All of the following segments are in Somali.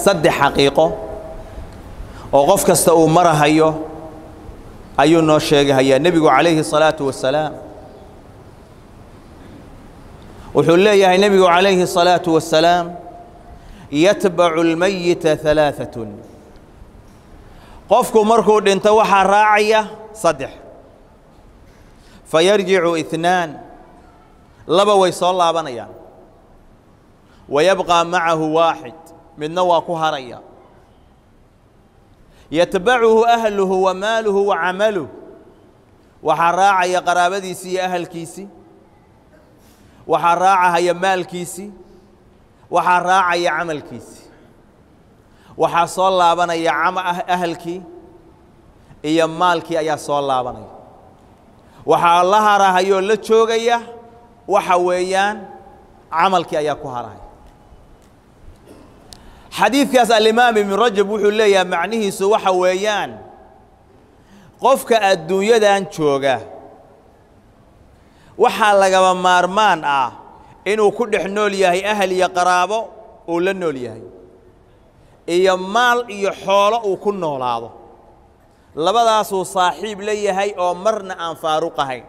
saddex xaqiiqo oo qof kasta uu marahayo ayuu noo sheegahayaa nebigu calayhi الsalaaةu wasalaam wuxuu leeyahay nebigu calayhi الsalaaةu wasalaam yatbacu اlmayita ثalaaثaة qofku markuu dhinto waxaa raacaya saddex fayarjicu اثnaan laba way soo laabanayaan wayabqى macahu waaxid midna waa ku haraya yatbacuhu ahluhu wa maaluhu wa camaluh waxaa raacaya qaraabadiisii iyo ahalkiisii waxaa raacahaya maalkiisii waxaa raacaya camalkiisii waxaa soo laabanaya ahalkii iyo maalkii ayaa soo laabanaya waxaa la harahayoo la joogaya waxa weeyaan camalkii ayaa ku harahaya xadiidkaas alimaam ibnu rajab wuxuu leeyahay macnihiisu waxa weeyaan qofka adduunyadan jooga waxaa lagaba maarmaan ah inuu ku dhex nool yahay ahal iyo qaraabo uu la nool yahay iyo maal iyo xoolo uu ku noolaado labadaasuu saaxiib la yahay oo marna aan faaruq ahayn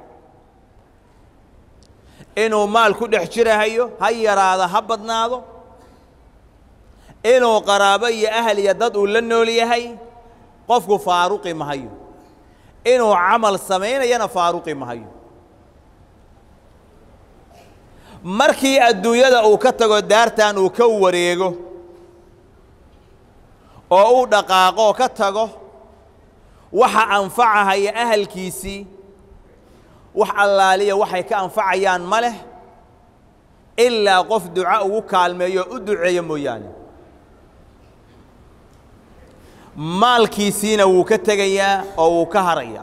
inuu maal ku dhex jirahayo ha yaraado ha badnaado inuu qaraabo iyo ahal iyo dad uu la nool yahay qofku faaruqi mahayo inuu camal samaynayana faaruqi mahayo markii adduunyada uu ka tago daartan uu ka wareego oo uu dhaqaaqoo ka tago waxa anfacahaya ahalkiisii wax allaaliya waxay ka anfacayaan ma leh ilaa qof duca ugu kaalmeeyo o u duceeyo mooyaane maalkiisiina wuu ka tegayaa oo wuu ka harayaa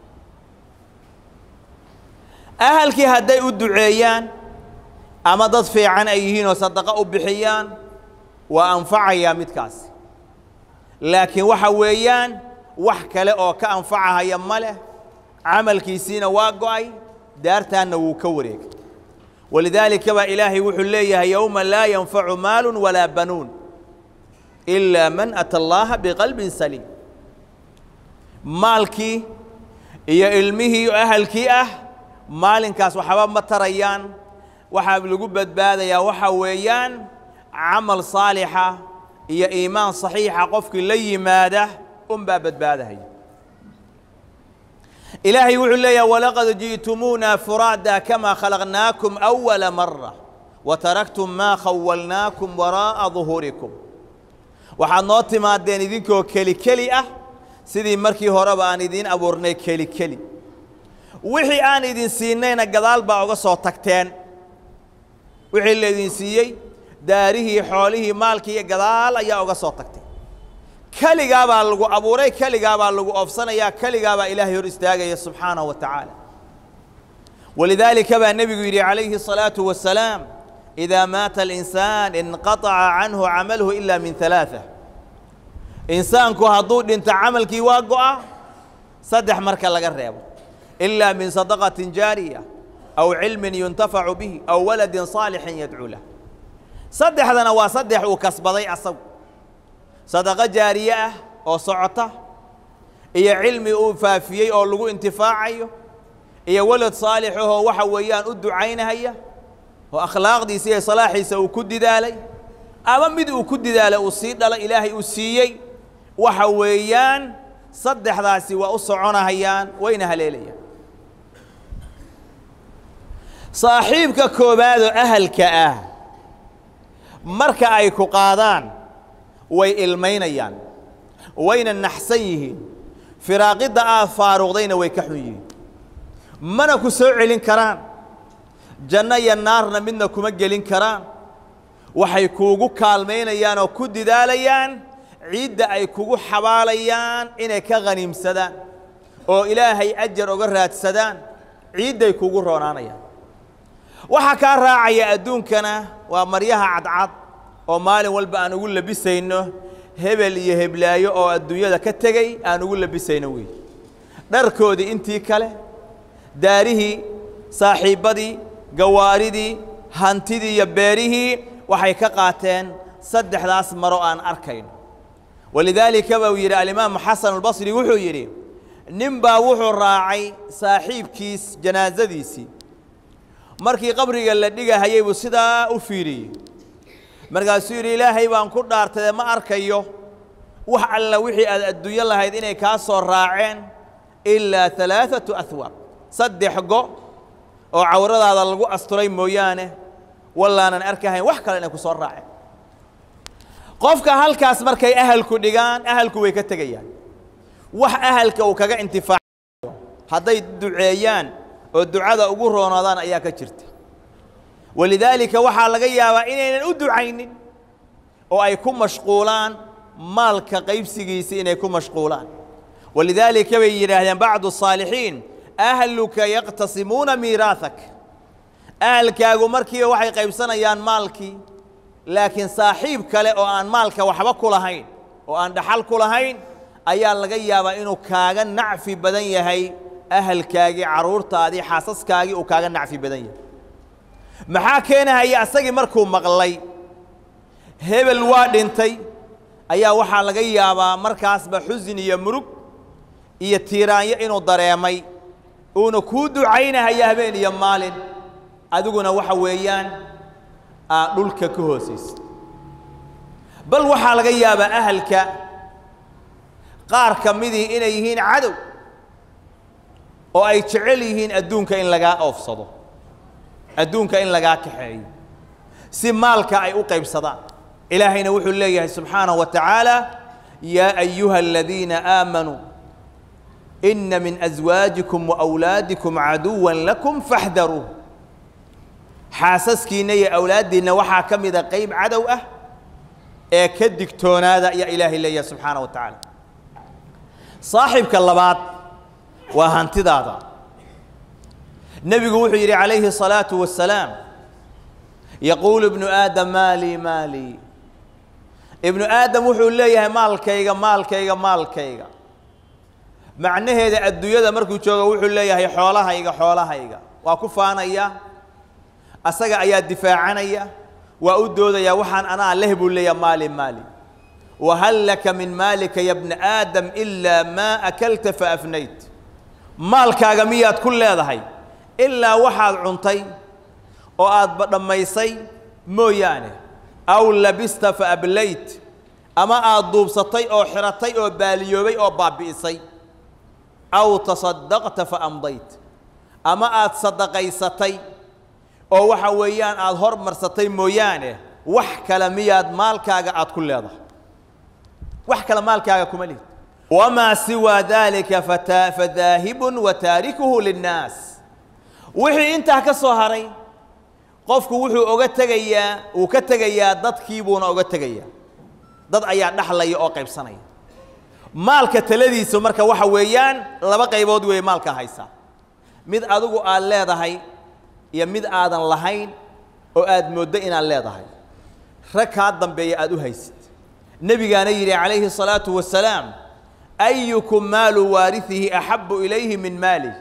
ahalkii hadday u duceeyaan ama dad fiican ay yihiin oo sadaqo u bixiyaan waa anfacayaa midkaasi laakiin waxa weeyaan wax kale oo ka anfacahaya ma leh camalkiisiina waa go'ay daartaanna wuu ka wareegay walidaalika baa ilaahay wuxuu leeyahay yowma laa yanfacu maalu walaa banuun ilaa man ata allaaha biqalbin saliim maalkii iyo ilmihii ahalkii ah maalinkaas waxba ma tarayaan waxaa lagu badbaadayaa waxaa weeyaan camal saalixa iyo iimaan saxiixa qofkii la yimaada unbaa badbaadahaya ilaahay wuxuu leeyahay walaqad ji'tumuuna furaada kamaa khalaqnaakum awala mara wataraktum maa khawalnaakum waraa'a duhuurikum waxaad noo timaadeen idinkoo keli keli ah sidii markii horeba aan idiin abuurnay keli keli wixii aan idin siinayna gadaal baa uga soo tagteen wixii laydin siiyey daarihii xoolihii maalkii gadaal ayaa uga soo tagtay keligaa baa lagu abuuray keligaa baa lagu oofsanayaa keligaa baa ilaahay hor istaagaya subxaanahu wa tacaala walidaalika baa nebigu yidhi calayhi الsalaaةu wasalaam إidaa maata alinsaan inqaطaca canhu camaluhu ila min ثalaaثة insaanku hadduu dhinto camalkii waa go'a saddex marka laga reebo ilaa min sadaqaةi jaariya aw cilmi yuntafacu bihi aw waladin صaalixin yadcuu lah saddexdana waa saddex uu kasbaday asagu sadaqo jaariye ah oo socota iyo cilmi uu faafiyey oo lagu intifaacayo iyo walad saalixahoo waxa weeyaan u ducaynahaya oo akhlaaqdiisa iyo salaaxiisa uu ku didaalay ama mid uu ku didaalay uu sii dhalay ilaahay uu siiyey waxa weeyaan saddexdaasi waa u soconahayaan wayna haleelayaan saaxiibka koowaadoo ahalka ah marka ay ku qaadaan way ilmaynayaan wayna naxsan yihiin firaaqidda aad faaruqdayna way ka xun yihiin mana ku soo celin karaan janno iyo naarna midna kuma gelin karaan waxay kuugu kaalmaynayaan oo ku didaalayaan ciidda ay kugu xabaalayaan inay ka khaniimsadaan oo ilaahay ajar oga raadsadaan ciidday kugu roonaanayaan waxaa kaa raacaya adduunkana waa maryaha cadcad oo maalin walba aan ugu labisayno hebel iyo heblaayo oo adduunyada ka tegey aan ugu labisayno wey dharkoodii intii kale daarihii saaxiibbadii gawaaridii hantidii iyo beerihii waxay ka qaateen saddexdaas maro aan arkayno walidaalika buu yidhi alimaamu xasan albasri wuxuu yidhi nin baa wuxuu raacay saaxiibkiis janaasadiisii markii qabriga la dhigahayay buu sidaa u fiiriyey markaasuu yidhi ilaahay baan ku dhaartade ma arkayo wax alla wixii aad adduunyo lahayd inay kaa soo raaceen ilaa alaaatu ahwaab saddex go oo cawradaada lagu asturay mooyaane wallaanan arkahayn wax kale inay ku soo raaceen qofka halkaas markay ahalku dhigaan ahalku way ka tegayaan wax ahalka uu kaga intifaacayo hadday duceeyaan oo ducada ugu roonaadaan ayaa ka jirta walidaalika waxaa laga yaabaa inaynan u ducaynin oo ay ku mashquulaan maalka qaybsigiisa inay ku mashquulaan walidaalika bay yidhaahdeen bacdu الصaalixiin ahluka yaqtasimuuna miiraaثak ahalkaagu markiiba waxay qaybsanayaan maalkii laakiin saaxiib kale oo aan maalka waxba ku lahayn oo aan dhaxal ku lahayn ayaa laga yaabaa inuu kaaga nacfi badan yahay ahalkaagii carruurtaadii xaasaskaagii uu kaaga nacfi badan yahay maxaa keenahaya asagii markuu maqlay hebel waa dhintay ayaa waxaa laga yaabaa markaasba xusin iyo murug iyo tiiraanyo inuu dareemay uuna kuu ducaynahaya habeen iyo maalin adiguna waxa weeyaan aad dhulka ka hoosaysa bal waxaa laga yaabaa ahalka qaar ka midii inay yihiin cadow oo ay jecel yihiin adduunka in lagaa oofsado adduunka in lagaa kaxeeyo si maalka ay u qaybsadaan ilaahayna wuxuu leeyahay subxaanaه wa tacaala yaa ayuha aladiina aamanuu ina min aswaajikum waawlaadikum caduwa lakum faxdaruuh xaasaskiinna iyo awlaaddiinna waxaa ka mida qayb cadow ah ee ka digtoonaada ayaa ilaahay leeyahay subxaanaه wa tacaala saaxibka labaad waa hantidaada nebigu wuxuu yidhi calayhi الصalaaةu wasalaam yaquulu ibnu aadam maalii maalii ibnu aadam wuxuu leeyahay maalkayga maalkayga maalkayga macnaheeda adduunyada markuu joogo wuxuu leeyahay xoolahayga xoolahayga waa ku faanaya asaga ayaa difaacanaya waa u doodaya waxaan anaa leh buu leeyahay maali maali wahal laka min maalika ya bna aadam ilaa maa akalta faafnayt maalkaaga miyaad ku leedahay ilaa waxaad cuntay oo aadba dhammaysay mooyaane aw labista fa ablayt ama aad duubsatay oo xiratay oo baaliyoobay oo baabbi'isay aw tasaddaqta fa amdayt ama aad sadaqaysatay oo waxa weeyaan aad hormarsatay mooyaane wax kale miyaad maalkaaga aad ku leedahay wax kale maalkaaga kuma lihid wamaa siwaa daalika fata fadaahibun wa taarikuhu linnaas wixii intaa ka soo haray qofku wuxuu oga tegayaa wuu ka tegayaa dadkiibuuna oga tegayaa dad ayaa dhaxlaya oo qaybsanaya maalka taladiisu marka waxa weeyaan laba qaybood weeye maalka haysa mid adigu aad leedahay iyo mid aadan lahayn oo aad mooddo inaad leedahay rag kaa dambeeya aad u haysid nebigaana yidhi calayhi الصalaaةu wasalaam ayukum maalu waariثihi axabu ilayhi min maali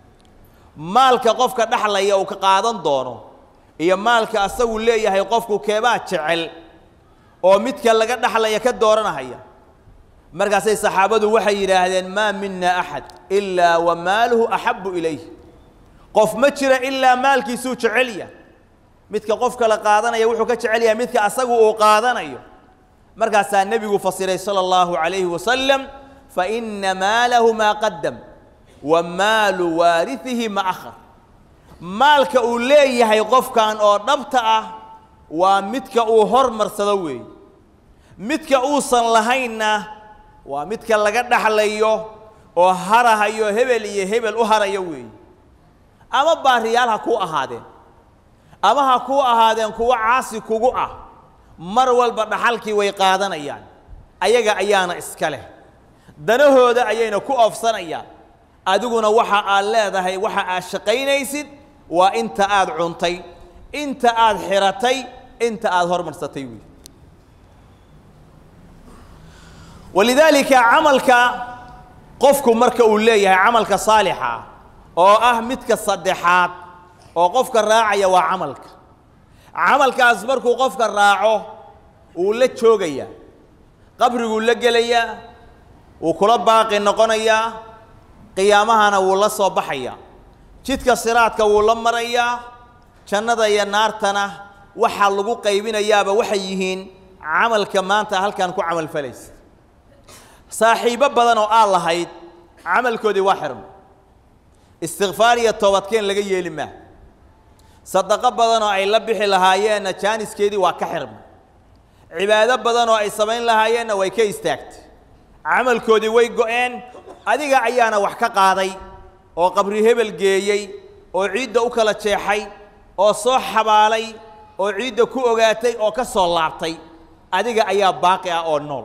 maalka qofka dhaxlaya uu ka qaadan doono iyo maalka asagu leeyahay qofku keebaa jecel oo midka laga dhaxlaya ka dooranahaya markaasay saxaabadu waxay yidhaahdeen maa mina axad ilaa wa maaluhu axabu ilayh qof ma jira ilaa maalkiisuu jecelya midka qofka la qaadanaya wuxuu ka jecel yahay midka asagu uu qaadanayo markaasaa nebigu fasiray salى اllahu عalayhi wasalam faina maalahu maa qadam wa maalu waariثihi ma akhar maalka uu leeyahay qofkan oo dhabta ah waa midka uu hormarsado weeye midka uusan lahaynna waa midka laga dhaxlayo oo harahayo hebel iyo hebel u harayo weeye ama baariyaal ha kuu ahaadeen ama ha kuu ahaadeen kuwo caasi kugu ah mar walba dhaxalkii way qaadanayaan ayaga ayaana iska leh danahooda ayayna ku oofsanayaan adiguna waxa aad leedahay waxa aad shaqaynaysid waa inta aad cuntay inta aad xiratay inta aad hormarsatay wey walidaalika camalka qofku marka uu leeyahay camalka saalixa oo ah midka saddexaad oo qofka raacaya waa camalka camalkaas markuu qofka raaco wuu la joogayaa qabriguu la gelayaa wuu kula baaqi noqonayaa qiyaamahana wuu la soo baxayaa jidka siraadka wuu la marayaa jannada iyo naartana waxaa lagu qaybinayaaba waxay yihiin camalka maanta halkan ku camal falaysa saaxiibbo badan oo aad lahayd camalkoodii waa xirma istikfaar iyo toobadkeen laga yeeli maa sadaqo badan oo ay la bixi lahaayeenna jaaniskeedii waa ka xirma cibaado badan oo ay samayn lahaayeenna way ka istaagtay camalkoodii way go-een adiga ayaana wax ka qaaday oo qabri hebel geeyey oo ciidda u kala jeexay oo soo xabaalay oo ciidda ku ogaatay oo ka soo laabtay adiga ayaa baaqi ah oo nool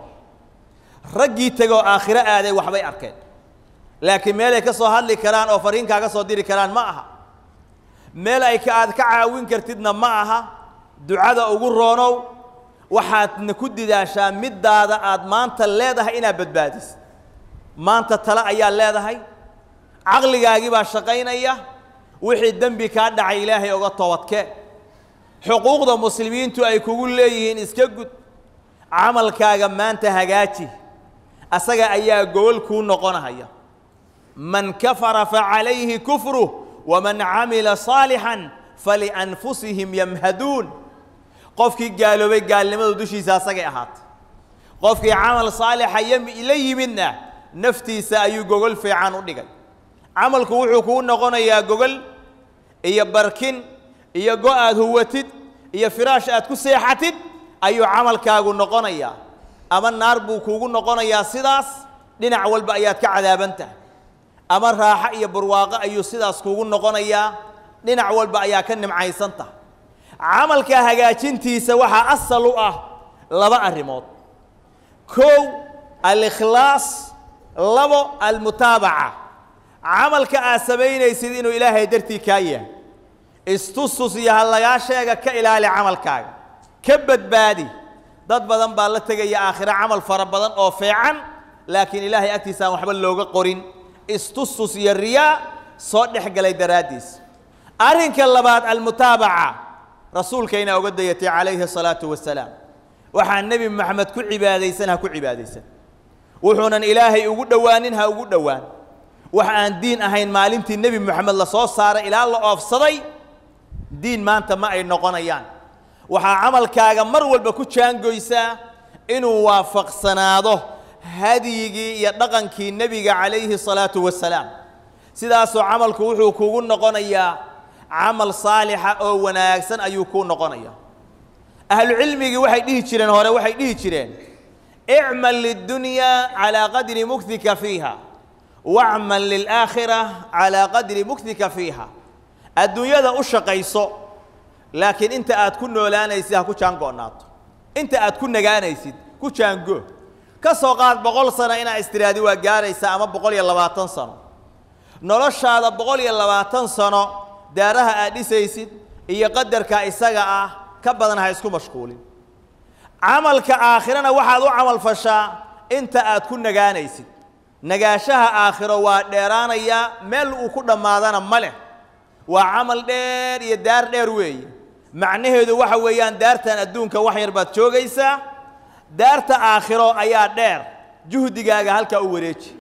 raggii tegoo aakhiro aaday waxbay arkeen laakiin meelay ka soo hadli karaan oo fariinkaa ka soo diri karaan ma aha meel ay ka aad ka caawin kartidna ma aha ducada ugu roonow waxaadna ku didaashaa middaada aad maanta leedahay inaad badbaadiso maanta tale ayaa leedahay caqligaagii baa shaqaynaya wixii dembi kaa dhacay ilaahay oga toobadkee xuquuqda muslimiintu ay kugu leeyihiin iska gud camalkaaga maanta hagaaji asaga ayaa gogol kuu noqonahaya man kafara facalayhi kufruh waman camila saalixan falianfusihim yamhaduun qofkii gaaloobay gaalnimadu dushiisa asagay ahaatay qofkii camal saalixa la yimidna naftiisa ayuu gogol fiican u dhigay camalku wuxuu kuu noqonayaa gogol iyo barkin iyo go aad huwatid iyo firaash aad ku seexatid ayuu camalkaagu noqonayaa ama naar buu kuugu noqonayaa sidaas dhinac walba ayaad ka cadaaban tahay ama raaxo iyo barwaaqo ayuu sidaas kuugu noqonayaa dhinac walba ayaa ka nimcaysan tahay camalka hagaajintiisa waxaa asal u ah laba arrimood kow alikhlaas labo almutaabaca camalka aad samaynaysid inuu ilaahay dartii kaa yahay istustus iyo ha lagaa sheega ka ilaali camalkaaga ka badbaadi dad badan baa la tegaya aakhiro camal fara badan oo fiican laakiin ilaahay agtiisa aan waxba looga qorin istustus iyo riyaa soo dhex galay daraaddiis arrinka labaad almutaabaca rasuulkayna uga dayatay calayhi asalaatu wasalaam waxaa nebi moxamed ku cibaadaysan ha ku cibaadaysan wuxuunan ilaahay ugu dhowaanin ha ugu dhowaan wax aan diin ahayn maalintii nebi moxamed la soo saaray ilaa la oofsaday diin maanta ma ay noqonayaan waxaa camalkaaga mar walba ku jaangoysaa inuu waafaqsanaado hadyigii iyo dhaqankii nebiga calayhi salaatu wasalaam sidaasoo camalku wuxuu kugu noqonayaa camal saalixa oo wanaagsan ayuu kuu noqonaya ahlucilmigii waxay dhihi jireen hore waxay dhihi jireen icmal lidunyaa calaa qadri muktika fiiha wacmal lilaakhira calaa qadri muktika fiiha adduunyada u shaqayso laakiin inta aad ku noolaanaysid ha ku jaango'naato inta aad ku nagaanaysid ku jaango ka soo qaad boqol sano inaa istiraadi waa gaaraysaa ama boqol iyo labaatan sano noloshaada boqol iyo labaatan sano daaraha aad dhisaysid iyo qadarka isaga ah ka badan ha isku mashquulin camalka aakhirana waxaad u camal fashaa inta aad ku nagaanaysid nagaashaha aakhiro waa dheeraanayaa meel uu ku dhammaadana ma leh waa camal dheer iyo daar dheer weeye macnaheedu waxa weeyaan daartan adduunka wax yar baad joogaysaa daarta aakhiro ayaa dheer juhdigaaga halkaa u wareeji